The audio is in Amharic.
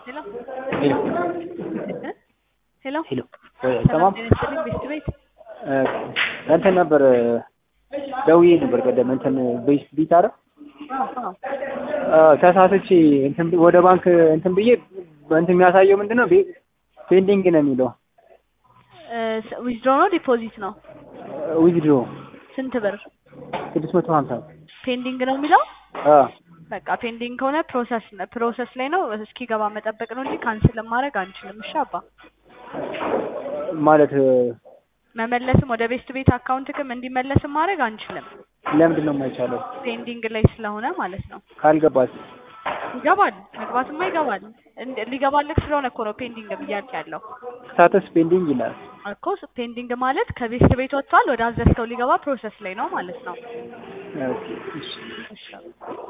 ሄሎ ሄሎ ሄሎ ሄሎ ወይ ሰላም አይሰማም? ጤና ይስጥልኝ ቤስት ቤት እ እንትን ነበር ደውዬ ነበር ቀደም እንትን ቤት ቢት አረ ተሳስቼ እንትን ብ- ወደ ባንክ እንትን ብዬ እንትን የሚያሳየው ምንድን ነው ቤ- ፔንዲንግ ነው የሚለው ዊዝድሮ ነው ዲፖዚት ነው ዊዝድሮ ስንት ብር ስድስት መቶ ሀምሳ ፔንዲንግ ነው የሚለው አ በቃ ፔንዲንግ ከሆነ ፕሮሰስ ፕሮሰስ ላይ ነው እስኪገባ መጠበቅ ነው እንጂ ካንስል ማድረግ አንችልም እሺ አባ ማለት መመለስም ወደ ቤስት ቤት አካውንትክም እንዲመለስም ማድረግ አንችልም ለምንድን ነው የማይቻለው? ፔንዲንግ ላይ ስለሆነ ማለት ነው ካልገባስ ይገባል መግባትማ ይገባል እንደ- ሊገባልክ ስለሆነ እኮ ነው ፔንዲንግ ብያለሁ ያለው ስታተስ ፔንዲንግ ይላል። እኮ ፔንዲንግ ማለት ከቤስት ቤት ወጥቷል ወደ አዘዝከው ሊገባ ፕሮሰስ ላይ ነው ማለት ነው ኦኬ እሺ እሺ